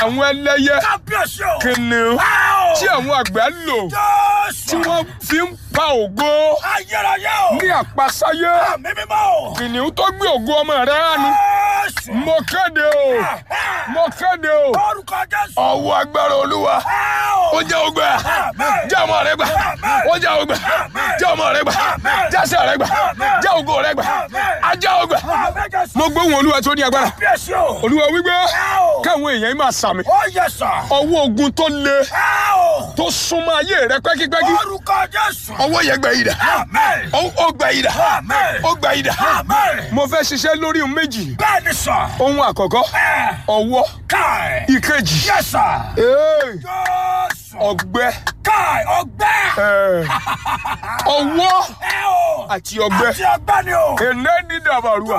àwọn ẹlẹ́yẹ kábíyèsí o. kìnìún ẹ o. tí àwọn àgbẹ̀ lò jésù. tí wọ́n fi ń pa ògo ayérayé o. ní àpasáyé àmì mímọ́ o. kìnìún tó gbé ògo ọmọ rẹ̀ hánu jésù. mo kéde o mo kéde o orúkọ jésù. ọwọ́ agbára olúwa ẹ o. ó jẹ́ ògbà Àmín. jẹ́ ọmọ rẹ gbà ó jẹ́ ògbà jẹ́ ọmọ rẹ gbà jẹ́ àṣẹ rẹ gbà jẹ́ ògo rẹ gbà ajá ògbà. àmì jésù. mo gbóhùn olúwa tó ní agbára kábíyèsí o. olúwa wípé ẹ o. káwọn èèyàn yìí máa sàmì ó yẹ sà. ọwọ́ ogun tó le ẹ o. tó súnmọ́ ayé rẹ pẹ́kípẹ́kí orúkọ jésù. ọwọ́ yẹn gbẹ yìí dà àmín. ó ó gbẹ yìí dà àmín. ó gbẹ yìí dà àmín. mo fẹ́ ṣiṣẹ́ lórí ohun méjì bẹ́ẹ̀ ni sà. ohun àkọ́kọ́ ẹ ọwọ́ káì. ìkejì yẹ sà. ee, jésù. ọgbẹ́ káì ọgbẹ́. ee, ọwọ́ ẹ o. àti ọgbẹ́ àti ọgbẹ́ ni o. èné ní dàbàrúà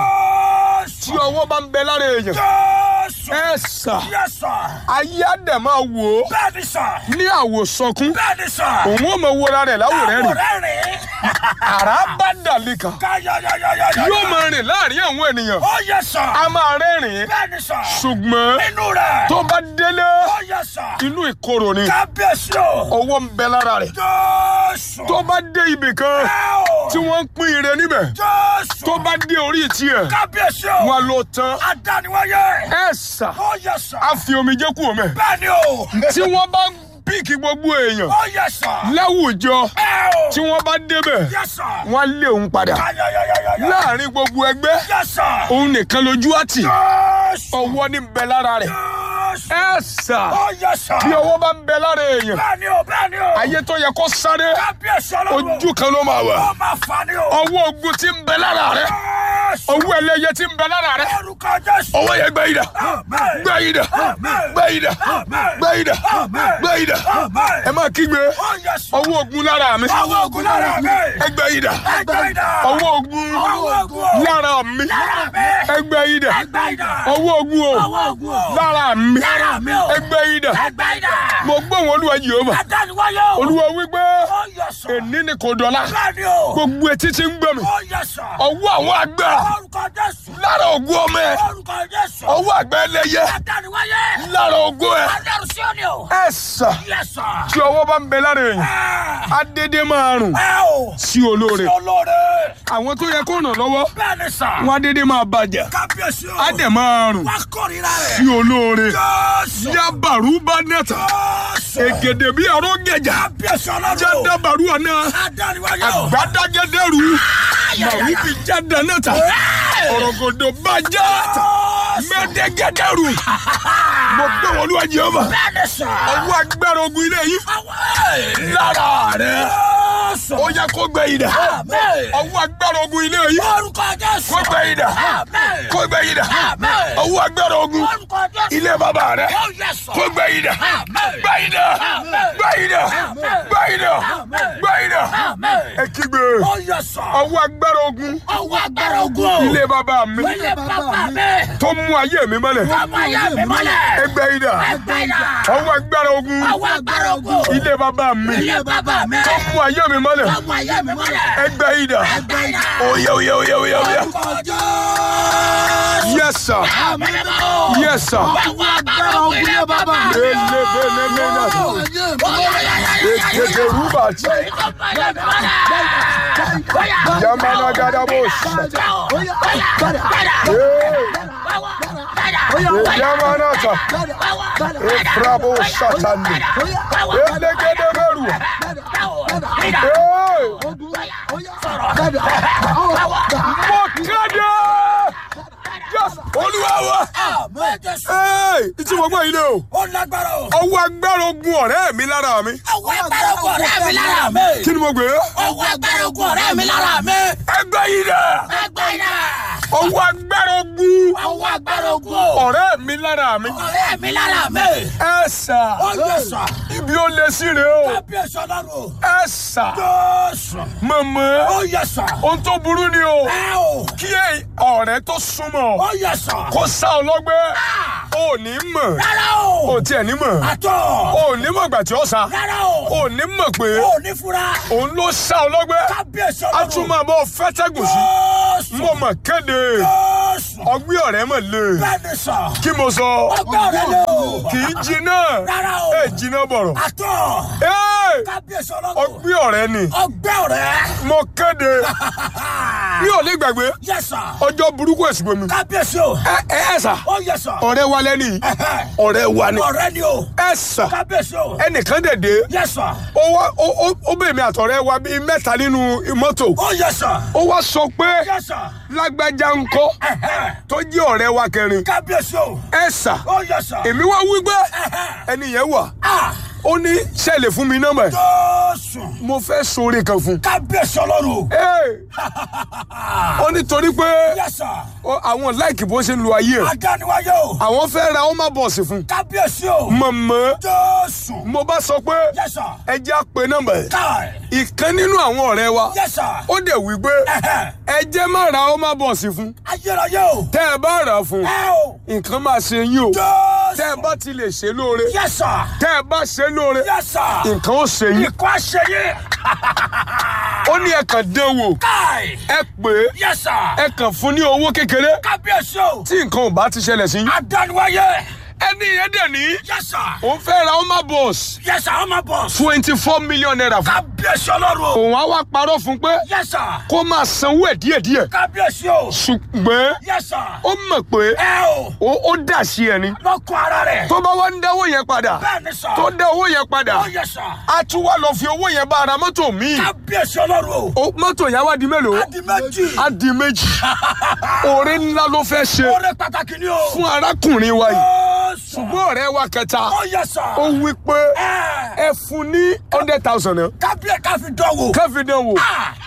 tí jésù. ọwọ́ bá ń bẹ lára èèyàn jésù. ẹ sà yẹ sà. ayé àdẹ̀ máa wò ó bẹ́ẹ̀ ni sà. ní àwòsànkún bẹ́ẹ̀ ni sà. òun ò mọ wọra rẹ̀ láwòrán rìn àwòrán rìn. àrá bá dàlí kan káyọ̀yọ̀yọ̀yọ̀. yóò máa rìn láàrin àwọn ènìyàn ó yẹ sà. a máa rẹ́rìn bẹ́ẹ̀ ni sà. ṣùgbọ́n nínú rẹ̀. tó bá délé ó yẹ sà. inú ìkorò ni kábíyèsí o. ọwọ́ ń bẹ lára rẹ̀ jésù. tó bá dé ibì kan ẹ o. tí wọ́n ń pín ire níbẹ̀ jésù. tó bá dé orí tiẹ̀ kábíyèsí o. wọn ló tán adániwáyé. ẹ sà ó yẹ sà. á fi omijé kú omi bẹ́ẹ̀ ni o. tí wọ́n bá píìkì gbogbo èèyàn ó yẹ sà. láwùjọ ẹ o. tí wọ́n bá débẹ̀ yẹ sà. wọ́n á lé òun padà káyọ̀yọ̀yọ̀yọ̀. láàrin gbogbo ẹgbẹ́ yẹ sà. òun nìkan lójú àtì jésù. ọwọ́ ní bẹ lára rẹ̀ jésù. ẹ sà ó yẹ sà. bí ọwọ́ bá ń bẹ lára èèyàn bẹ́ẹ̀ ni o bẹ́ẹ̀ ni o. ayé tó yẹ kó sáré kábíyèsí ọlọ́run. ojú kan ló máa wà ó máa fà ní o. ọwọ́ ogun tí ń bẹ lára rẹ̀ jésù. ọwọ́ ẹlẹ́yẹ tí ń bẹ lára rẹ̀ orúkọ jésù. ọwọ́ yẹn gbẹ ìdá Àmín. gbẹ ìdá Àmín. gbẹ ìdá Àmín. gbẹ ìdá Àmín. gbẹ ìdá Àmín. ẹ máa kígbe ó yẹ sà. ọwọ́ ogun lára mi ọwọ́ ogun lára mi. ẹgbẹ ìdá ẹgbẹ́ ìdá. ọwọ́ ogun ọwọ́ ogun. lára mi lára mi. ẹgbẹ ìdá ẹgbẹ́ ìdá. ọwọ́ ogun o ọwọ́ ogun o. lára mi lára mi o. ẹgbẹ ìdá ẹgbẹ́ ìdá. mo gbóhùn olúwa Jèhófà adániwáyé o. olúwa wípé ó yẹ sà. èní ni kò dọ̀la bẹ́ẹ̀ ni o. gbogbo etí tí ń gbọ́ mi ó yẹ sà. ọwọ́ àwọn àgbà orúkọ jésù. lára ogun ọmọ ẹ orúkọ jésù. ọwọ́ àgbà ẹlẹ́yẹ adániwáyé. lára ogun ẹ adẹ́rù sí òní o. ẹ sà yẹ sà. tí ọwọ́ bá ń bẹ lára èèyàn ẹ adédé máa rùn ẹ o. sí olóore olóore. àwọn tó yẹ kó ràn lọ́wọ́ bẹ́ẹ̀ ni sà. wọn adédé máa bàjẹ́ kábíyèsí o. adé máa rùn wá kórìíra rẹ̀. sí olóore jésù. yabaru bá nẹ́ta jésù. ègèdè bí ọ̀rọ̀ gẹ̀jà kábíyèsí ọlọ́run. jádàbàrú àná adániwáyé o. àgbàdàgẹ́dẹ́rù màwí bí jáde nẹ́ta ọ̀rọ̀gọ̀dọ̀ bá já mẹ́tẹ́gẹ́dẹ́rù mo gbé wọn lúwa Jèhófà bẹ́ẹ̀ ni sà. ọwọ́ agbára ogun ilé yìí lára rẹ̀ jésù. ó yẹ kó gbẹ ìdá Àmín. ọwọ́ agbára ogun ilé yìí orúkọ jésù. kó gbẹ ìdá Àmín. kó gbẹ ìdá Àmín. ọwọ́ agbára ogun orúkọ jésù. ilé bàbá rẹ̀ ó yẹ sà. kó gbẹ ìdá Àmín. gbẹ ìdá Àmín. gbẹ ìdá Àmín. gbẹ ìdá Àmín. gbẹ ìdá Àmín. ẹ kígbe ó yẹ sà. ọwọ́ agbára ogun ọwọ́ agbára ogun o. ilé bàbá mi ilé bàbá mi. tó mú ayé mi mọ́lẹ̀ ọmọ ayé mi mọ́lẹ̀. ẹgbẹ́ ìdá ẹgbẹ́ ìdá. ọwọ́ agbára ogun ọwọ́ agbára ogun o. ilé bàbá mi ilé bàbá mi. tó mú ayé mi mọ́lẹ̀ ọmọ ayé mi mọ́lẹ̀. ẹgbẹ́ ìdá ẹgbẹ́ ìdá. oyè oyè oyè oyè oyè orúkọ jésù. yes sir àmì mímọ́. yes sir ọwọ́ agbára ogun ilé bàbá mi. elebelemena ètètè rúbà tí yamana gadabos yamana ta efrabo satani elegedemeru mo kéde yes olúwa wa ee ìtí mo gbọ́ yìí lé o ó lágbára o. ọwọ́ agbára ogun ọ̀rẹ́ mi lára mi ọwọ́ agbára ogun ọ̀rẹ́ mi lára mi. kí ni mo gbé ọwọ́ agbára ogun ọ̀rẹ́ mi lára mi. ẹgbẹ́ yìí dẹ̀ ẹgbẹ́ iná. ọwọ́ agbára ogun ọwọ́ agbára ogun o. ọ̀rẹ́ mi lára mi ọ̀rẹ́ mi lára mi. ẹ sà ó yẹ sà. ibi ó lé sí rè o kábíyèsí ọlọ́run. ẹ sà jésù. mọ̀mọ́ ó yẹ sà. ohun tó burú ni o ẹ o. kí ẹ- ọ̀rẹ́ tó súnmọ́ ó yẹ sà. kó sá ọ lọ́gbẹ́ ò ní mọ̀ rárá ò o. tiẹ̀ ní mọ̀ àtọ̀. ò ní mọ̀ gbà tí ó sá rárá o. ò ní mọ̀ pé ó ní fura. òun ló sá ọ lọ́gbẹ́ kábíyèsí a ọlọ́run. tún máa bọ́ fẹ́tẹ́gùn sí jésù. mo mọ̀ kéde jésù. ọgbẹ́ ọ̀rẹ́ mọ̀ lé Bẹ́ẹ̀ni sà. kí mo sọ Ọgbẹ́ ọ̀rẹ́ lé o. kì í jiná Rárá o. ẹ jiná bọ̀rọ̀ Àtọ̀. Ẹ́, Kábíyèsí ọlọ́run. ọgbẹ́ ọ̀rẹ́ ni Ọgbẹ́ ọ̀rẹ́. mo kéde mi ò lè gbàgbé Yes sir. ọjọ́ burúkú èsì bomi Kábíyèsí o. ẹ ẹ ẹ sà Ó yẹ sà. ọ̀rẹ́ wa lẹ́ni yìí. ọ̀rẹ́ wa ni Ọ̀rẹ́ ni o. ẹ sà Kábíyèsí o. ẹnìkan dẹ̀dẹ̀ Yes sir. ó wá ó ó- ó bèèmí àtọ̀rẹ́ wa bíi mẹ́ta nínú mọ́tò Ó yẹ sà. ó wá sọ pé Yes sir. lágbájá ńkọ́ tó jẹ́ ọ̀rẹ́ wa kẹrin Kábíyèsí o. ẹ sà Ó yẹ sà. èmi wá wí pé ẹni yẹn wà Ah! ó ní ṣẹlẹ̀ fún mi nọ́mbà ẹ̀ Jésù. mo fẹ́ sóore kan fún Kábíyèsí ọlọ́run. Ẹ́, ó ní torí pé Yes sir. ó- àwọn láìkì bó ṣe ń lo ayé ẹ̀ Adániwáyé o. àwọn fẹ́ ra ọmọ bọ̀ọ̀sì fún Kábíyèsí o. mọ̀mọ́ Jésù. mo bá sọ pé Yes sir. ẹ jẹ́ á pe nọ́mbà ẹ̀ Káì. ìkan nínú àwọn ọ̀rẹ́ wa Yes sir. ó dẹ̀ wí pé Ẹ̀hẹ̀. ẹ jẹ́ má ra ọmọ bọ̀ọ̀sì fún Ayérayé o. tẹ́ ẹ bá rà á fún Ẹ o. nǹkan máa ṣe yín o Jésù. tẹ́ ẹ bá ti lè ṣe lóore Yes sir. tẹ́ ẹ bá ṣe lóore Yes sir. nǹkan ó ṣe yín Ikọ̀ àṣeyẹ. ó ní ẹ kàn dán wò Káì. ẹ pè é Yes sir. ẹ kàn fún ní owó kékeré Kábíyèsí o. tí nǹkan ò bá ti ṣẹlẹ̀ sí yín Adániwáyé. ẹni yẹn dẹ̀ ní Yes sir. òun fẹ́ ra ọmọ bọ̀ọ̀sì Yes sir. Ọmọ bọ̀. twenty four million naira fún Kábíyèsí ọlọ́run o. òun á wá parọ́ fún pé Yes sir. kó máa sanwó ẹ̀ díẹ̀díẹ̀ Kábíyèsí o. ṣùgbọ́n Yes sir. ó mọ̀ pé Ẹ o. ó ó dà sí ẹni Lọ́kọ̀ ara rẹ̀. tó bá wá ń dáwó yẹn padà Bẹ́ẹ̀ni sir. tó dá owó yẹn padà Ó yẹ sir. á tún wá lọ fi owó yẹn bá ara mọ́tò míì Kábíyèsí ọlọ́run o. Ó- mọ́tò yẹn wá di mélòó Adi méjì. á di méjì oore ńlá ló fẹ́ ṣe Oore pàtàkì ni o. fún arákùnrin wa yìí Jésù. ṣùgbọ́n ọ̀rẹ́ wa kẹta Ó yẹ sir. ó wí pé Ẹ. ẹ fún ní hundred thousand náà Kábíyè káfí dánwò. kẹ́fì dán wò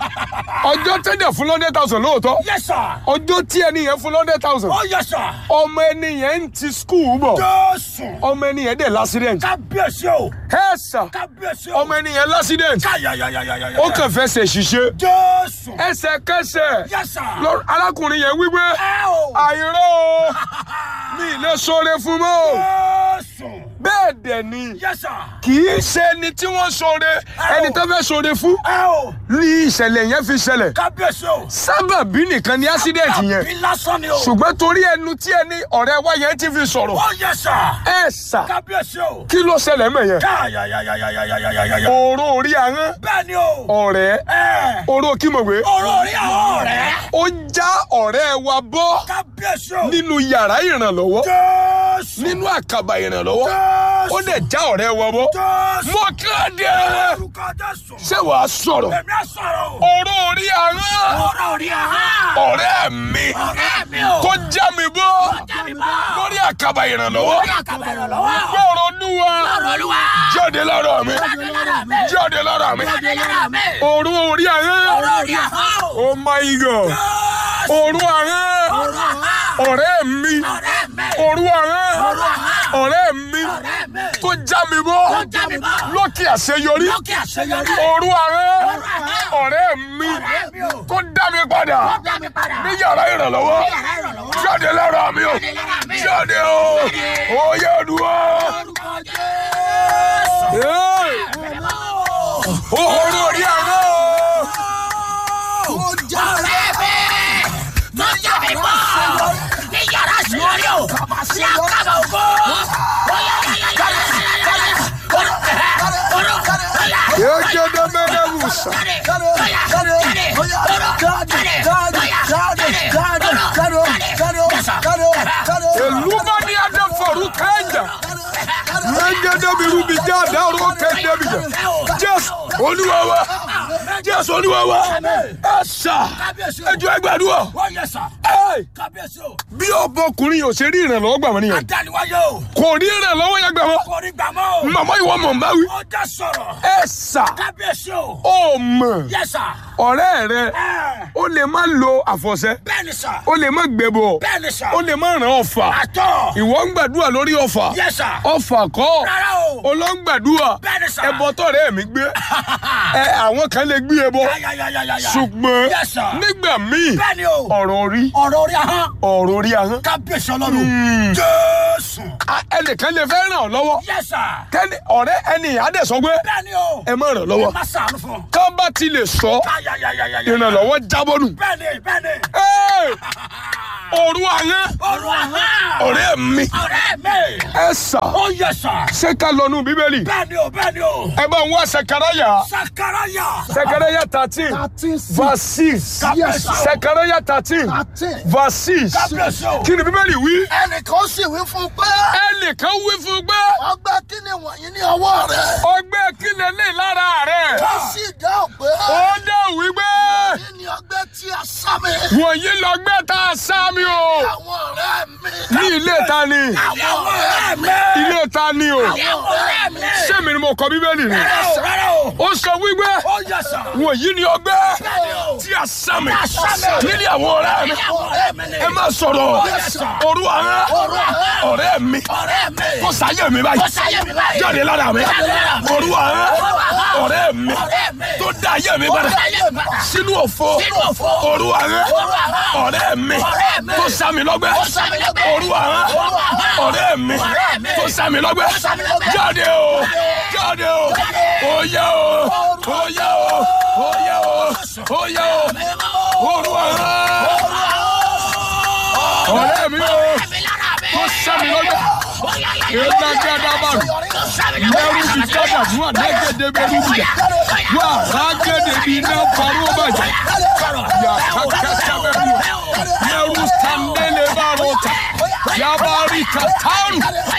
ọjọ́ tẹ́lẹ̀ fún hundred thousand lóòótọ́ Yes sir. ọjọ́ tí ẹni yẹn fún hundred thousand Ó yẹ sir. ọmọ ẹni yẹn ń ti skul bọ̀ Jésù. ọmọ ẹni yẹn dẹ̀ l'accident Kábíyèsí o. ẹ sà Kábíyèsí o. ọmọ ẹni yẹn l'accident Káyàyàyàyàyà. ó kàn fẹsẹ̀ ṣiṣẹ́ Jésù. ẹsẹ̀kẹsẹ̀ Yes sir. lọ- arákùnrin yẹn wí pé Ẹ o. àìró o mi ì lè sọre fún mọ́ o Jésù. bẹ́ẹ̀ dẹ̀ ni Yes sir. kì í ṣe ẹni tí wọ́n sọre ẹni tó fẹ́ sọre fún Ẹ o. ní ìṣẹ̀lẹ̀ yẹn fi ṣẹlẹ̀ Kábíyèsí o. sábàbí nìkan ni accident yẹn Àbí lásán ni o. ṣùgbọ́n torí ẹnu tí ẹni ọ̀rẹ́ wa yẹn ti fi sọ̀rọ̀ Ó yẹ sir. ẹ sà Kábíyèsí o. kí ló ṣẹlẹ̀ mọ̀ yẹn Káyàyàyàyàyàyà. òró orí ahọ́n Bẹ́ẹ̀ ni o. ọ̀rẹ́ Ẹ. oró kímọ̀wé Ọ̀rọ̀ orí àwọn ọ̀rẹ́. ó já ọ̀rẹ́ wa bọ́ Kábíyèsí o. nínú yàrá ìrànlọ́wọ́ Jésù. nínú àkàbà ìrànlọ́wọ́ Jésù. ó dẹ̀ já ọ̀rẹ́ wa bọ́ Jésù. mo kéde Orúkọ Jésù. ṣé wàá sọ̀rọ̀ Èmi á sọ̀rọ̀ o. òró orí ahọ́n Ọ̀rọ̀ orí àwọn. ọ̀rẹ́ mi Ọ̀rẹ́ mi o. tó já mi bọ́ Jáde bá. lórí àkàbà ìrànlọ́wọ́ Orí àkàbà ìrànlọ́wọ́. gbọ́rọ̀ olúwa Ọ̀rọ̀ olúwa. jáde lára mi Jáde lára mi. jáde lára mi Jáde lára mi. òró orí ahọ́n Ọ̀rọ̀ orí àwọn. oh my god Jésù. òró ahọ́n Ọ̀rọ̀ àwọn. ọ̀rẹ́ mi Ọ̀rẹ́ mi. òró ahọ́n Ọ̀rọ̀ àwọn. ọ̀rẹ́ mi Ọ̀rẹ́ mi. tó já mi bọ́ Tó já mi bọ́. lókè àṣeyọrí Lókè àṣeyọrí. òru àárẹ̀ Ọ̀rọ̀ àwọn. ọ̀rẹ́ mi Ọ̀rẹ́ mi o. tó dá mi padà Tó dá mi padà. ní yàrá ìrànlọ́wọ́ Ní yàrá ìrànlọ́wọ́. jáde lára mi o Jáde lára mi. jáde o oyè dùn Orúkọ Jésù. o òru orí àárẹ̀ o. Ọ̀rẹ́ mi. Tó já mi bọ́. Ní yàrá àṣeyọrí o. Sí àkàbà ògo. Yegede medebusa. Eluba ni ade foru kenya. Yegede biru bi jade oro kende bi je. Jésù Olúwa wa. Jésù Olúwa wa. Ẹ̀sà. Ẹjọ́ ẹgbàdúrà. Ẹ̀ Kábíyèsí o, bí ọbọkùnrin yóò ṣe rí ìrànlọ́wọ́ gbà wọ́n nìyẹn. adániwáyé o, Kò rí ìrànlọ́wọ́ yẹn gbà wọ́n. kò ní gbàmọ́ o, Màmá ìwọ mọ̀ ń bá wí. ó já sọ̀rọ̀. Ẹ̀sà. Kábíyèsí o, Ó mọ̀. yẹ́sà, Ọ̀rẹ́ rẹ. Ó lè má lo àfọ̀ṣẹ. bẹ́ẹ̀ni sà, Ó lè má gbẹ̀bọ̀. bẹ́ẹ̀ni sà, Ó lè má ràn ọ̀fà. àtọ̀, Ìwọ ń gbàdúrà lórí ọ̀fà. yẹ́sà, Ọ̀fà kọ́. rárá o, Olóńgbàdúrà. bẹ́ẹ̀ni sà, Ẹbọ tọ̀rẹ́ mi gbé. Ẹ àwọn kan lè gbé ẹbọ. yáyáyáyáyá, Ṣùgbọ́n yẹ́sà, nígbà míì bẹ́ẹ̀ni o, ọ̀rọ̀ orí ọ̀rọ̀ orí ahọ́n, ọ̀rọ̀ orí ahọ́n. kábíyèsí ọlọ́run, Jésù, A- Ẹnìkan lè fẹ́ ràn ọ́ lọ́wọ́. yẹ́sà, Kẹ́ni ọ̀rẹ́ ẹni àdẹ̀sọ́ pé bẹ́ẹ̀ni o, ẹ má ràn lọ́wọ́. má sàánú fún un, Kán bá ti lè sọ yáyáyáyáyá, ìrànlọ́wọ́ jábọ́ nù. bẹ́ẹ̀ni, bẹ́ẹ̀ni, Ẹ́ẹ̀! òru àyàn Òru àhán. ọ̀rẹ́ mi Ọ̀rẹ́ mi. ẹ sà Ó yẹ sà. ṣé ká lọ nù bíbélì Bẹ́ẹ̀ni o, bẹ́ẹ̀ni o. ẹ bá ń wá Sekaraya Sakaraya. Sekaraya thirteen thirteen verse six Yes. Sekaraya thirteen thirteen. verse six Kábíyèsí o. kí ni bíbélì wí ẹnìkan sì wí fún un pé ẹnìkan wí fún gbé ọgbẹ́ kí ni wọ̀nyí ní ọwọ́ rẹ̀ ọgbẹ́ kílẹ̀ lè lára rẹ̀ ó sì dáhùn pé ó dẹ̀ wí gbé kí ni ọgbẹ́ tí a sá mi wọ̀nyí lọ́gbẹ́ tá a sá mi o àwọn ọ̀rẹ́ mi ní ilé ta ni Àwọn ọ̀rẹ́ mi. ilé ta ni o Àwọn ọ̀rẹ́ mi. sẹ́mi ni mo kọ bíbélì ni Rárá o, rárá o. ó sọ wípé Ó yẹ sà. wọ̀nyí ni ọgbẹ́ Bẹ́ẹ̀ni o. tí a sá mi a sá mi. nílé àwọn ọ̀rẹ́ mi Àwọn ọ̀rẹ́ mi ni. ẹ má sọ̀rọ̀ òru àwọn ọ̀rẹ́ mi Ọ̀rẹ́ mi. kó sáyé mi Ó báyìí sáyé mi báyìí. jáde lára mi Jáde lára mi. òru àwọn ọ̀rẹ́ mi Ọ̀rẹ́ mi. tó dá ayé mi Ó padà dá ayé mi padà. sínú òfo Sínú òfo. òru àwọn àwọn. ọ̀rẹ́ mi Ọ̀rẹ́ mi. tó sá mi lọ́gbẹ́ Ó sá mi lọ́gbẹ́. òru àwọn àwọn. ọ̀rẹ́ mi Ọ̀rẹ́ mi. tó sá mi lọ́gbẹ́ Tó sá mi lọ́gbẹ́. jáde o jáde o oyè o oyè o oyè o oyè o òru àwọn ọ̀rẹ́ mi o tó sá mi lọ́gbẹ́ èèyàn gẹ́gẹ́ mẹ́rù bí kájà fún àdágẹ́dẹ́ bẹ́rù bìjà wà rágẹ́dẹ́ bí iná parọ́ bàjẹ́ yà kákàtà bẹ́rù mẹ́rù sàndẹ́lẹ̀ bá rọta yabari kàtàrù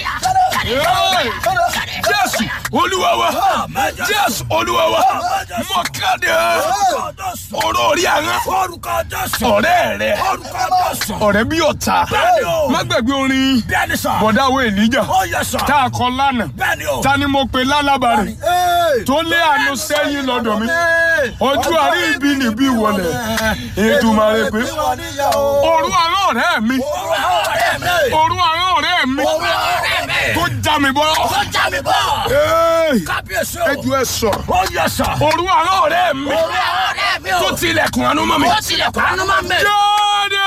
jésù olúwa wa jésù olúwa wa mọ̀kàdé ọ̀rọ̀ orí àwọn Orúkọ Jésù. ọ̀rẹ́ rẹ Orúkọ Jésù. ọ̀rẹ́ bí ọ̀tá Bẹ́ẹ̀ni o. má gbàgbé orin Bẹ́ẹ̀ni sà. bọ̀dáwó èlíjà Ó yẹ sà. tá a kọ lánàá Bẹ́ẹ̀ni o. ta ni mo pe lálábàárẹ̀ tó lé àánú sẹ́yìn lọ́dọ̀ mi ojú àrí ibi níbí wọlé Èdùmàrè pé òru àwọn ọ̀rẹ́ mi Ọ̀rẹ́ mi. òru àwọn ọ̀rẹ́ mi Ọ̀rẹ́ mi. tó já mi bọ́ Ó já mi bọ̀. Ẹ́ẹ̀, Kábíyèsí o. ẹ ju ẹ sọ̀rọ̀ Ó yẹ sà. òru àwọn ọ̀rẹ́ mi Ọ̀rẹ́ mi o. tó tilẹ̀kùn àánú mọ́ mi Ó tilẹ̀kùn àánú máa ń bẹ̀. jáde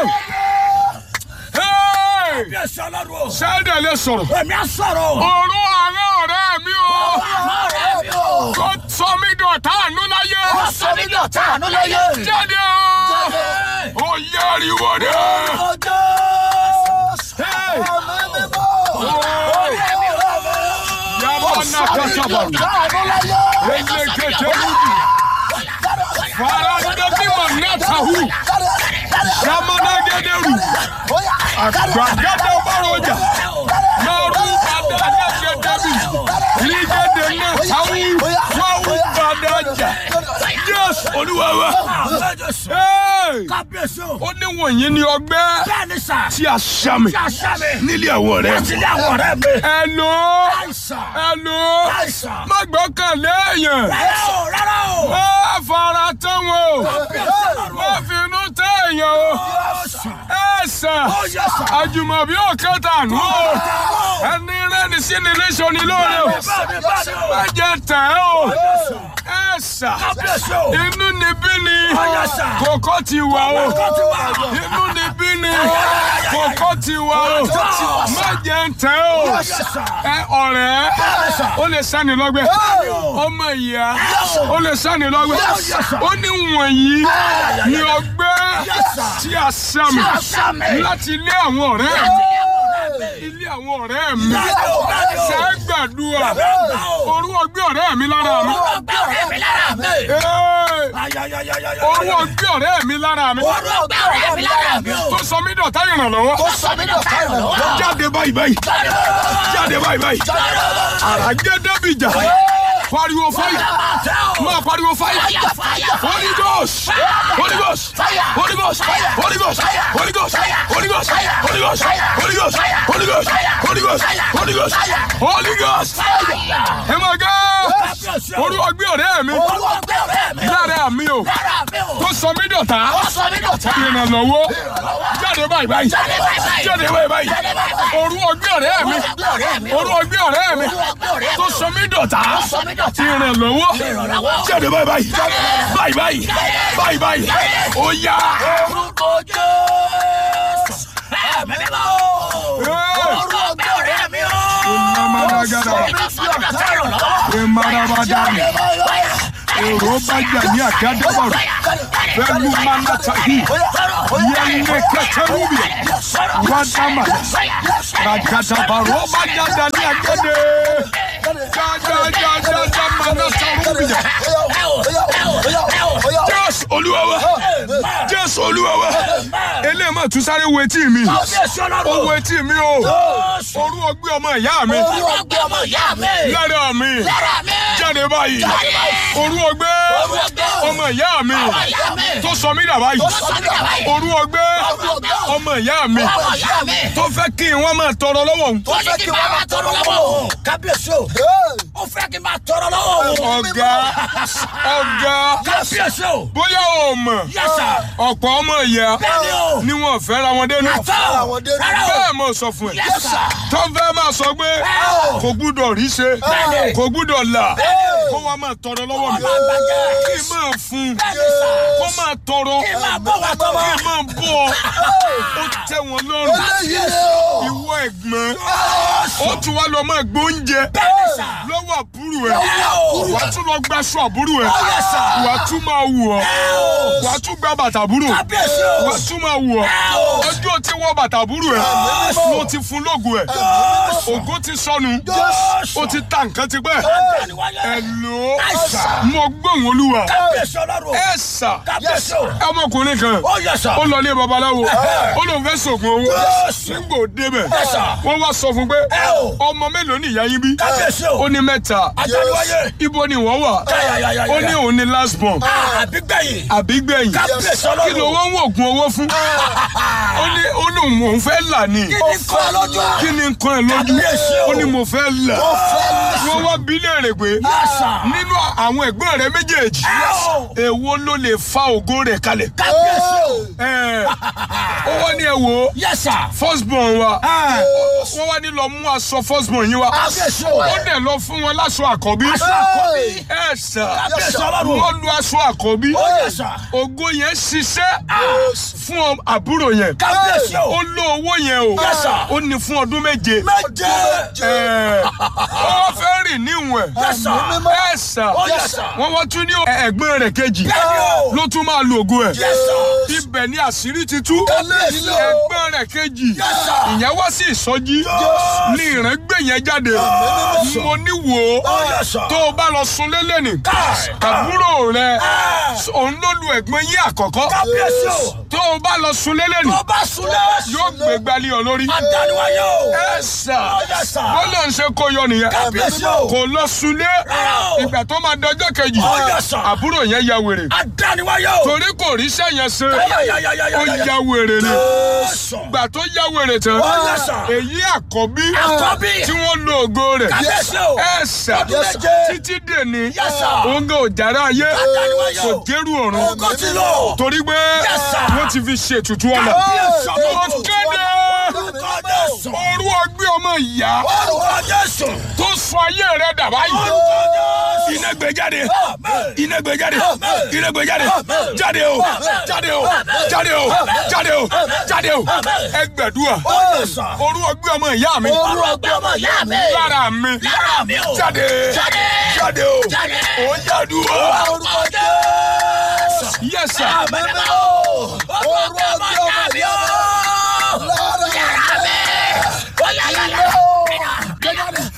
Ẹ́ẹ̀, Kábíyèsí ọlọ́run o. sẹ́dẹ̀ lè sọ̀rọ̀ Èmi á sọ̀rọ̀ o. òru àwọn ọ̀rẹ́ mi o Ọ̀rẹ́ mi o. tó sọ mí dọ̀tá àánú láyé Ó sọ mí dọ̀tá àánú láyé. jáde o ó yẹ ariwo dé. Hey! Ọ̀rẹ́ mi o. Yaba na kasabaru. Elekete rubi. Faranda bima natahu. Shamana gederu. Agbagada baroja. Naru badada gedebi. Ligede natahu. Wawu badaja. Yes, Olúwa wa. Jésù. Hey! Kábíyèsí o. Ó ní wọ̀nyí ni ọgbẹ́ Bẹ́ẹ̀ni sà. tí a ṣàmì Tí a ṣá mi. nílé àwọn ọ̀rẹ́. Láti lé àwọn ọ̀rẹ́ mi. Hello. Àìsàn. Hello. Àìsàn. Má gbọ́kànlé èèyàn. Rárá o, rárá o. Má fara tán wọn o. Kábíyèsí ọlọ́run Má o. finú tẹ́ èèyàn o. Àìsàn. Ẹ sàn. Ó yẹ sà. Àjùmọ̀bí ò kẹta nù o. Ẹni rẹ́ni sí ni léṣọ ni lóore o. Bẹ́ẹ̀ni bẹ́ẹ̀ni o. Má jẹ tẹ̀ ẹ́ o. Ẹ sàn. Kábíyèsí o. Inú ni bí ni. Yes, sir. Kòkó ti wà o. Kòkó ti wà. Inú ni bí ni. Kòkó ti wà o. Má jẹ tẹ̀ o. Ẹ ọ̀rẹ́. Ó lè sani lọ́gbẹ́. Ọmọ ìyá. Ó lè sani lọ́gbẹ́. Ó ní wọ̀nyí ni ọgbẹ́ tí a sàmì Tí a sàmì. láti ilé àwọn ọ̀rẹ́ mi. Ilé àwọn ọ̀rẹ́ mi. Ṣé gbàdúrà? Orú ọgbẹ́ ọ̀rẹ́ mi lára mi. Ọgbẹ́ ọ̀rẹ́ mi lára mi. Ee, Ayayayayaya. Orú ọgbẹ́ ọ̀rẹ́ mi lára mi. Orú ọgbẹ́ ọ̀rẹ́ mi lára mi o. Tó sọ mí dọ̀tá ìrànlọ́wọ́. Ó sọ mí dọ̀tá ìrànlọ́wọ́. Jáde báyìí báyìí. Jáde báyìí báyìí. Àràjẹ́ Dábìjà. Pariwo fáyà. Máa pariwo fáyà. Holy Ghost! Holy Ghost! Holy Ghost! Holy Ghost! Holy Ghost! Holy Ghost! Holy Ghost! Holy Ghost! Holy Ghost! Holy Ghost! Holy Ghost! Holy Ghost! Ẹ máa gá! Orú ọgbẹ́ ọ̀rẹ́ mi Orú ọgbẹ́ ọ̀rẹ́ mi. lára mi o Lára mi o. tó sọ mí dọ̀tá Ó sọ mí dọ̀tá. ìrànlọ́wọ́ jáde báyìí báyìí Jáde báyìí báyìí. jáde báyìí báyìí Jáde báyìí báyìí. orú ọgbẹ́ ọ̀rẹ́ mi Orú ọgbẹ́ ọ̀rẹ́ mi. orú ọgbẹ́ ọ̀rẹ́ mi Orú ọgbẹ́ ọ̀rẹ́ mi. tó sọ mí dọ̀tá Ó sọ mí dọ̀tá. ìrànlọ́wọ́ Ìrànlọ́wọ́. jáde báyìí báyìí báyìí báyìí báyìí báyìí ó yá Orúkọ Jésù. Ẹ̀mí mímọ́ o. Orú ọgbẹ́ ọ̀rẹ́ mi o. Ìnàmàdàgàdà. Ó sọ mí dọ̀tá ìrànlọ́wọ́. Ìmàdàbàdàmì. èrò bá jà ní àgádábàrò pẹ̀lú manatahi yẹnlẹ kẹtẹrúbì wàdàmà ràgàdàbàrò bá jà dà ní àgẹdẹ jájájájá manatarubi jésù olúwa wa jésù olúwa wa eléyìí mà tún sáré wo etí mi ó wo etí mi o orú ọgbẹ́ ọmọ ìyá mi lára mi jáde báyìí orú ọgbẹ́ ọmọ ìyá mi tó sọ mí dà báyìí orú ọgbẹ́ ọmọ ìyá mi tó fẹ́ kí wọ́n máa tọrọ lọ́wọ́ òun. ó ní kí n máa tọrọ lọ́wọ́ o. kábíyèsí o. ó fẹ́ kí n máa tọrọ lọ́wọ́ o. ọ̀gá ọ̀gá kábíyèsí o. bóyá o mọ̀ Yes, sir. ọ̀pọ̀ ọmọ ìyá bẹ́ẹ̀ni o. ni wọ́n fẹ́ ra wọn dénú. àtọ́ rárá o. bẹ́ẹ̀ mo sọ fún ẹ Yes, sir. tó fẹ́ máa sọ pé o. kò gbúdọ̀ rí ṣe Bẹ́ẹ̀ni. kò gbúdọ̀ là Bẹ́ẹ̀ni. kó wá máa tọrọ lọ́wọ́ mi Ọmọ àgbàjẹ́. kí n máa fún bẹ́ẹ̀ni sà. kó máa tọrọ kí n máa bọ̀ wá tọ́ kí n máa bọ̀ ó tẹ́ wọn lọ́rùn ìwọ ẹ̀gbọ́n ó tún wá lọ máa gbóúnjẹ bẹ́ẹ̀ni sà. lọ́wọ́ àbúrò ẹ̀ o. wà á tún lọ gbaṣọ àbúrò ẹ̀ yes, sir. wà á tún máa wù ọ́ wà á tún gba bàtà àbúrò kábíyèsí o. wà á tún máa wù ọ́ o. ọjọ́ tí wọ́n bàtà àbúrò ẹ̀ ló ti fún lóògùn ẹ̀ ògo ti sọnù ó ti ta nǹkan ti pẹ́ ẹ̀ lò ó mo gbóhùn olúwa kábíyèsí ọlọ́run o. ẹ̀ sà kábíyèsí o. ọmọkùnrin kan ó yẹ sà. ó lọ ilé babaláwo ó lóun fẹ́ sògùn owó nígbà ó débẹ̀ wọ́n wá sọ fún pé o. ọmọ mélòó ni ìyá yín bí kábíyèsí o. ó ní mẹ́ta àtàlùwáyé. ibo ni wọ́n wà Yáyáyáyá. ó ní òun ní last born àbígbẹ̀yìn. àbí gbẹ̀yìn kábíyèsí ọlọ́run. kí ló wọ́n ń wògùn owó fún ó ní ó lóun òun fẹ́ là ní kí ni kọ́ ẹ lójú. kí ni nǹkan ẹ̀ lójú Kábíyèsí o. ó ní mo fẹ́ là wọ́n wá bí léèrè pé Yẹ́sà. nínú àwọn ẹ̀gbọ́n rẹ̀ méjèèjì èwo ló lè fa ògo rẹ̀ kalẹ̀ kábíyèsí o. ẹ̀ ó wá ní ẹ wò ó yẹ́sà. first born wa wọ́n wá ní lọ mú aṣọ first born yín wa kábíyèsí o. ó dẹ̀ lọ fún wọn láṣọ àkọ́bí aṣọ àkọ́bí. ẹ̀ sà kábíyèsí ọlọ́run. wọ́n lu aṣọ àkọ́bí ó yẹ́sà. ògo yẹn ṣiṣẹ́ fún ọ- àbúrò yẹn kábíyèsí o. ó lo owó yẹn o Yes, sir. ó ní fún ọdún méje méje. Ẹ̀, ó fẹ́ rìn níwọ̀n Yes, sir. ẹ̀ sà ó yẹ́sà. wọ́n wá tún ní ẹ̀gbọ́n rẹ̀ kejì bẹ́ẹ̀ni o. ló tún máa lo ògo ẹ̀ yẹ́sà. ibẹ̀ ni àṣírí ti tú kábíyèsí o. ẹ̀gbọ́n rẹ̀ kejì sir. ìyẹn wá sí ìsọjí ní ìrẹ́gbẹ̀ yẹn jáde mo ní wò ó ó yẹ́sà. tó o bá lọ sun lélẹ̀ ní Káì. àbúrò rẹ̀ òun ló lu ẹ̀gbọ́n yín àkọ́kọ́ kábíyèsí o. tó o bá lọ sun lélẹ̀ ní tó bá súnlẹ̀. yóò gbé gbalẹ̀ ọ lórí àdániwáyé o. ẹ sà ó yẹ́sà. bó ló ń ṣe kó yọ nìyẹn kábíyèsí o. kò lọ sunlé Rárá o. ìgbà tó máa dọjọ́ kejì Ó yẹ́sà. àbúrò yẹn ya wèrè àdániwáyé o. torí kò ríṣẹ́ yẹn ṣe Yáyáyáyáyá. ó ya wèrè ni Jésù. gbà tó ya wèrè tán Ó yẹ́sà. èyí àkọ́bí Àkọ́bí. tí wọ́n lo ògo rẹ̀ kábíyèsí o. ẹ sà Ọdún méje. títí dèní Yẹ́sà. òun gan òjàrá ayé Àdániwáyé kò o. dérú ọ̀run Ògo ti lọ. torí pé Yẹ́sà. wọ́n ti fi ṣètùtù ọ̀nà Kábíyèsí mo ọlọ́run. kéde Orúkọ Jésù. orú ọgbẹ́ ọmọ ìyá Orúkọ Jésù. tó sọ ayé rẹ̀ dà báyìí Orúkọ Jésù. iná gbé jáde Amen. iná gbé jáde Amen. iná gbé jáde Amen. jáde o jáde o jáde o jáde o jáde o ẹ gbàdúrà Ó yẹ́sà. orú ọgbẹ́ ọmọ ìyá mi Orú ọgbẹ́ ọmọ ìyá mi. lára mi Lára mi o. jáde Jáde. jáde o Jáde. ó yàdúrà Orúkọ Jésù. yẹsà Àmín o. Orú ọgbẹ́ ọmọ ìyá mi o. Lára mi. Ó yá yá yá.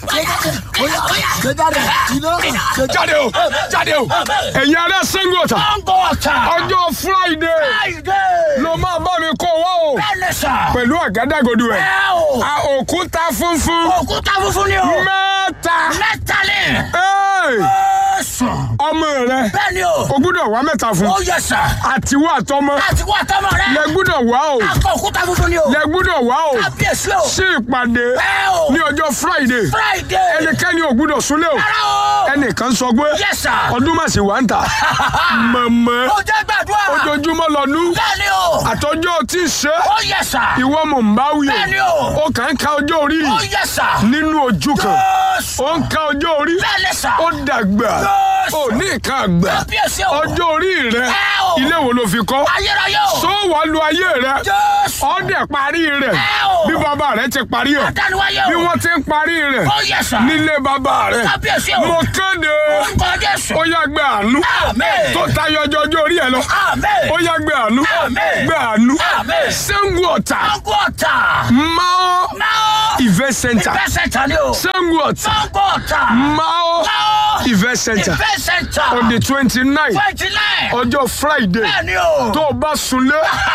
jáde o jáde o ẹ̀yin ará Ṣàngó Ọ̀tà ọjọ́ Friday ló máa bá mi kó wá o pẹ̀lú àgádágodo ẹ̀ a òkúta funfun Òkúta funfun ni o. mẹ́ta Mẹ́ta ni. Ẹ́ẹ̀, Sùn. ọmọ rẹ Bẹ́ẹ̀ni o. o gbúdọ̀ wá mẹ́ta fún Ó yẹ sà. àtiwọ́ àtọmọ Láti wá tọmọ rẹ. lẹ gbúdọ̀ wá o Akọ òkúta funfun ni o. lẹ gbúdọ̀ wá o Kábíyèsí o. sí ìpàdé Bẹ́ẹ̀ o. ní ọjọ́ Friday Friday. ẹnikẹ́ni ò gbúdọ̀ súnlé o Rárá o. ẹnìkan sọ pé Yes, sir. ọdún mà sí wà ń tà mọ̀mọ́ Ó jẹ́ gbàdúrà. ojoojúmọ́ lọ́dún Bẹ́ẹ̀ni o. àtọ́jọ́ tí ì ṣe Ó yẹ sà. ìwọ mò ń bá wí Bẹ́ẹ̀ni o o. ó kàn ń ka ọjọ́ orí Ó yẹ sà. nínú ojú kan Jésù. ó ń ka ọjọ́ orí Bẹ́ẹ̀ni sà. ó dàgbà ò ní nǹkan àgbà Kábíyèsí o. ọjọ́ orí rẹ Ẹ o. ilé wo ló fi kọ́ Ayérayé o. tó wàá lu ayé rẹ Jésù. ọdẹ parí rẹ Ẹ o. bí bàbá rẹ ti parí ẹ Adániwáyé o. bí wọ́n ti ń parí rẹ Ó yẹ sà. nílé bàbá rẹ Kábíyèsí o. mo kéde Orúkọ Jésù. ó yá gbé àánú Àmín. tó tayọ ọjọ́ ọjọ́ orí ẹ lọ Àmín. ó yá gbé àánú Àmín. gbé àánú Àmín. Ṣàngó Ọ̀tà Sango ọ̀tà. Mao Máa. event center Ìfẹ́ sẹ̀ntà ni o. Ṣàngó Ọ̀tà Sango ọ̀tà. Mao Máa. event center Ìfẹ́ sẹ̀ntà. on the twenty nine Twenty nine. ọjọ́ Friday Bẹ́ẹ̀ni o. tó o bá sunlé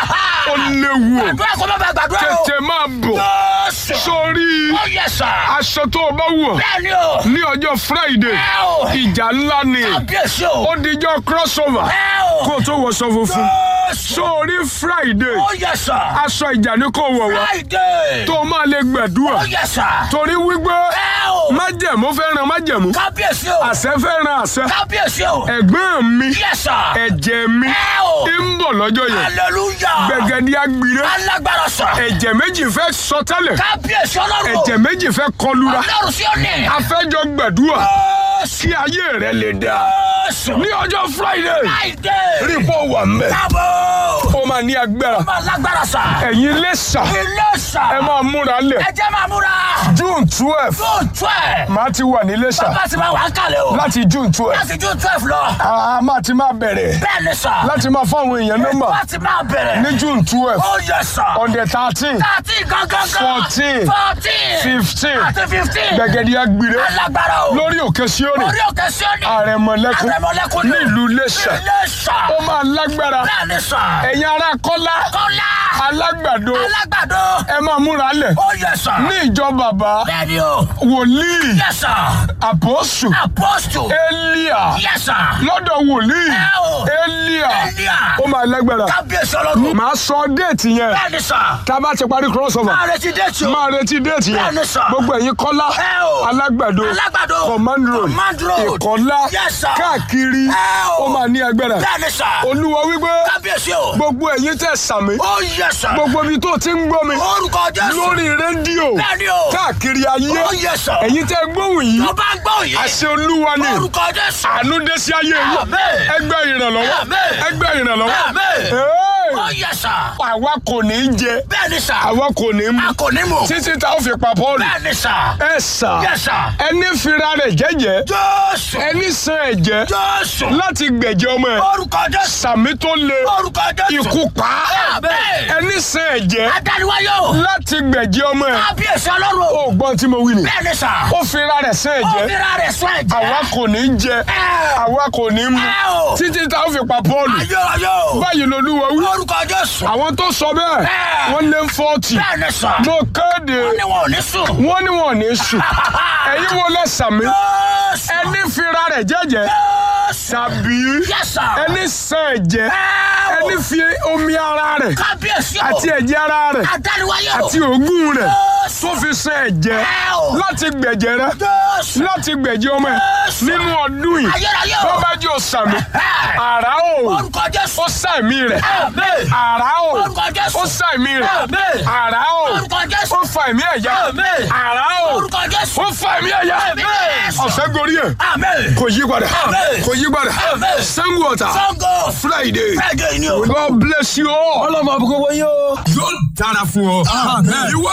ó léwu o Gbàdúrà kó má bàa gbàdúrà o. tètè máa bọ̀ Jésù. sórí Ó yẹ sà. aṣọ tó o bá wọ̀ Bẹ́ẹ̀ni o. ní ọjọ́ Friday Ẹ o. ìjà ńlá ni Kábíyèsí o. ó dijọ́ crossover Ẹ o. kó o tó wọṣọ funfun Jésù. sórí Friday Ó yẹ sà. aṣọ ìjà ni kò wọ̀ wá Friday. tó o máa lè gbẹ̀dúrà Ó yẹ sà. torí wípé Ẹ o. májẹ̀mú fẹ́ràn májẹ̀mú Kábíyèsí o. àṣẹ fẹ́ràn àṣẹ Kábíyèsí o. ẹ̀gbọ́n mi Yẹ sà. ẹ̀jẹ̀ mi Ẹ o. ń bọ̀ lọ́jọ́ yẹn Hallelujah. gbẹ̀gẹ̀dì agbire Alágbára sà. ẹ̀jẹ̀ méjì fẹ́ sọ tẹ́lẹ̀ Kábíyèsí ọlọ́run. ẹ̀jẹ̀ méjì fẹ́ kọlura Ọlọ́run sí òní. afẹ́jọ gbẹ̀dúrà Jésù. kí ayé rẹ lè dá Jésù. ní ọjọ́ Friday Friday. rí pọ̀ wà mbẹ̀ Káàbọ̀. ó máa ní agbára Ọmọ alágbára sà. ẹ̀yin lẹ́sà Ilé sà. ẹ máa múra lẹ̀ Ẹ jẹ́ máa múra. June twelve June twelve. máa ti wà ní lẹ́sà Bàbá ti máa wà á kalẹ̀ o. láti June twelve Láti June twelve lọ. a máa ti máa bẹ̀rẹ̀ Bẹ́ẹ̀ ni sà. láti máa fáwọn èèyàn nọ́mbà Láti máa bẹ̀rẹ̀. ní June twelve Ó yẹ sà. on the thirteen Thirteen gangan. Fourteen. Fourteen. fifteen Àti fifteen. gbẹ̀gẹ̀dì agbire Alágbára o. lórí òkè Síónì Orí òkè sí òní. àrẹ̀mọ̀lẹ́kùn Àrẹ̀mọ̀lẹ́kùn ni. nílùú Iléṣà Ilé sà. ó máa lágbára Bẹ́ẹ̀ ni sà. ẹ̀yin ará Kọ́lá Kọ́lá. alágbàdo Alágbàdo. ẹ máa múra lẹ̀ Ó yẹ sà. ní ìjọ bàbá Bẹ́ẹ̀ ni o. wòlíì Yẹ sà. àpọ́sù Apostle. Élíà Yẹ sà. lọ́dọ̀ wòlíì Ẹ o. Élíà Élíà. ó máa lágbára Kábíyèsí ọlọ́run. màá sọ déètì yẹn Bẹ́ẹ̀ ni sà. tá a bá ti parí crossover Máa retí déètì o. máa retí déètì yẹn Bẹ́ẹ̀ ni sà. gbogbo ẹ̀yin Kọ́lá Ẹ o. alágbàdo Alágbàdo. command road Command road. ìkọ́lá Yes, sir. káàkiri Ẹ o. ó máa ní agbára Bẹ́ẹ̀ ni sà. olúwa wípé Kábíyèsí o. gbogbo ẹ̀yin tẹ̀ sàmì Ó yẹ sà. gbogbo ibi tó ti ń gbọ́ mi Orúkọ Jésù. lórí rédíò Bẹ́ẹ̀ ni o. káàkiri ayé Ó yẹ sà. ẹ̀yin tẹ́ gbóhùn yìí Tó bá ń gbọ́ yìí. àṣẹ olúwa ni Orúkọ Jésù. àánú dé sí ayé yìí Àmín. ẹgbẹ́ ìrànlọ́wọ́ Àmín. ẹgbẹ́ ìrànlọ́wọ́ Àmín. Hey! Ó yẹ sà. àwa kò ní í jẹ Bẹ́ẹ̀ ni sà. àwa kò ní í mu A kò ní mọ̀. títí tá a fi pa Pọ́ọ̀lù Bẹ́ẹ̀ ni sà. ẹ sà Yes, sir. ẹni fira rẹ̀ jẹ́jẹ́ Jésù. ẹni san ẹ̀jẹ̀ Jésù. láti gbẹ̀jẹ̀ ọmọ ẹ̀ Orúkọ Jésù. sàmì tó le Orúkọ Jésù. ikú pa á. Àmín. ẹni san ẹ̀jẹ̀ Adániwáyé o. láti gbẹ̀jẹ̀ ọmọ ẹ̀ Kábíyèsí ọlọ́run. ó gbọ́n tí mo wí ni Bẹ́ẹ̀ ni sà. ó fira rẹ̀ san Ó ẹ̀jẹ̀ fira rẹ̀ sọ ẹ̀jẹ̀. àwa kò ní í jẹ Ẹ. àwa kò ní í mu Ẹ o. títí tá a fi pa Pọ́ọ̀lù Ayé ayé o. báyìí lolúwa wí Orúkọ Jésù. àwọn tó sọ bẹ́ẹ̀ Ẹ. wọ́n lé fọ́ọ̀tì Bẹ́ẹ̀ ni sà. mo kéde Ó ní wọn ò ní sùn. wọ́n ní wọn ò ní sùn ẹ̀yin wo lẹ sàmì Jésù. ẹni fira rẹ̀ jẹ́jẹ́ Jésù. tàbí Yes, sir. ẹni san ẹ̀jẹ̀ Ẹ o. ẹni fi omi ara rẹ̀ Kábíyèsí o. àti ẹ̀jẹ̀ ara rẹ̀ Adániwáyé o. àti òógùn rẹ̀ Jésù. tó fi san ẹ̀jẹ̀ Ẹ o. láti gbẹ̀jẹ̀ rẹ̀ Jésù. láti gbẹ̀jẹ̀ ọmọ ẹ̀ Jésù. nínú ọdún yìí Ayérayé o. wọ́n bá jẹ́ òsàmì Ẹ. àrá o Orúkọ Jésù. ó sàmì rẹ̀ Àmín. àrá o Orúkọ Jésù. ó sàmì rẹ̀ Àmín. àrá o Orúkọ Jésù. ó fa ẹ̀mí ẹ̀yà Àmín. àrá o Orúkọ Jésù. ó fa ẹ̀mí ẹ̀yà Àmín. ọ̀fẹ́ gorí ẹ̀ Àmín. kò yí padà Àmín. kò yí padà Àmín. Ṣàngó Ọ̀tà Sango. Friday Friday ni o. God bless you all. ọlọ́mọ àbúkọ́ wọ́n yóò. yóò dára fún ọ. ìwọ